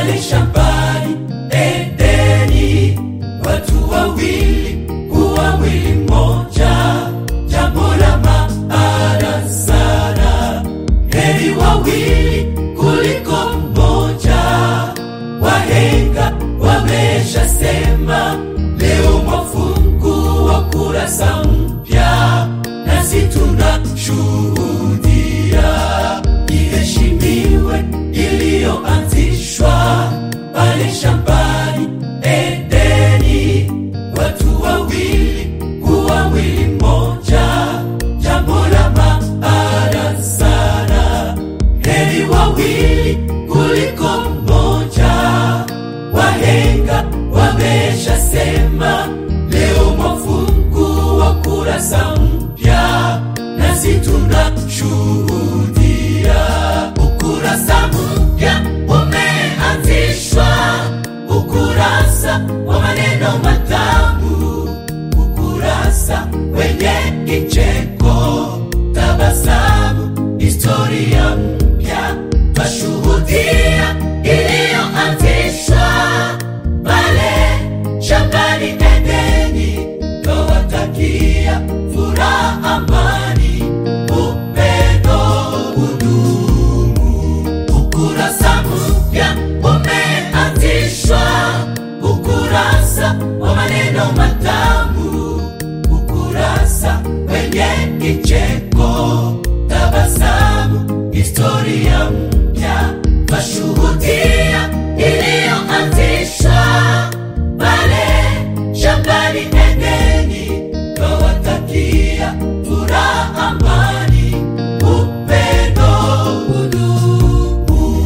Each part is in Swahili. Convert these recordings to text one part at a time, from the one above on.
pale shambani Edeni, watu wawili kuwa mwili mmoja, jambo la maana sana. Heri wawili kuliko mmoja, wahenga wameshasema. Leo mwafungua kurasa mpya, nasi tunashuhudia iheshimiwe iliyoanzishwa pale shambani Edeni, watu wawili kuwa mwili mmoja, jambo la maana sana. Heri wawili kuliko mmoja, wahenga wameshasema. Leo mwafungua kurasa mpya, nasi tunashuhudia ukurasa mpya umeanzishwa, ukurasa wa maneno matamu, ukurasa wenye kicheko, tabasamu, historia mpya twashuhudia iliyoanzishwa pale shambani Edeni, twawatakia furaha, amani, upendo udumu. Ukurasa mpya umeanzishwa, ukurasa wa maneno matamu, ukurasa wenye kicheko, tabasamu, historia mpya twashuhudia iliyoanzishwa pale shambani Edeni, twawatakia furaha, amani, upendo udumu.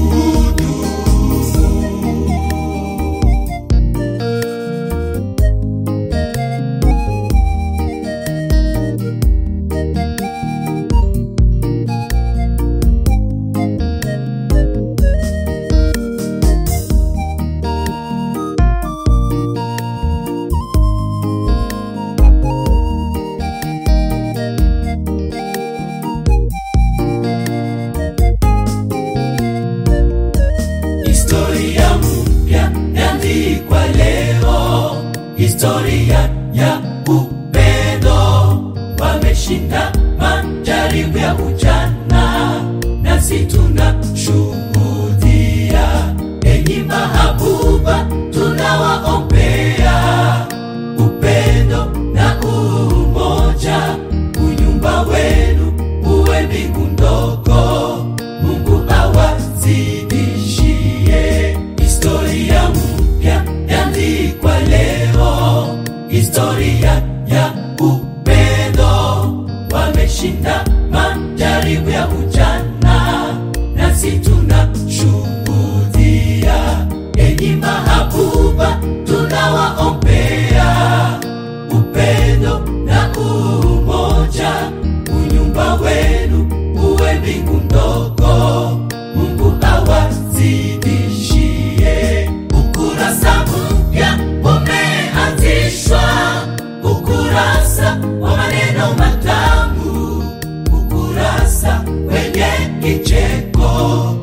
Historia mpya yaandikwa leo, historia ya upendo. Wameshinda majaribu ya ujana, nasi tunashuhudia. Enyi mahabuba, tunawaombea upendo na umoja, unyumba wenu uwe mbingu ndogo. Mungu awazidishie historia mpya yaandikwa leo, historia ya upendo. Wameshinda majaribu ya ujana, nasi tunashuhudia. Enyi mahabuba, tunawaombea upendo na umoja, unyumba wenu uwe mbingu ndogo. Mungu awazidishie. Ukurasa mpya umeanzishwa, ukurasa wa maneno matamu, ukurasa wenye kicheko,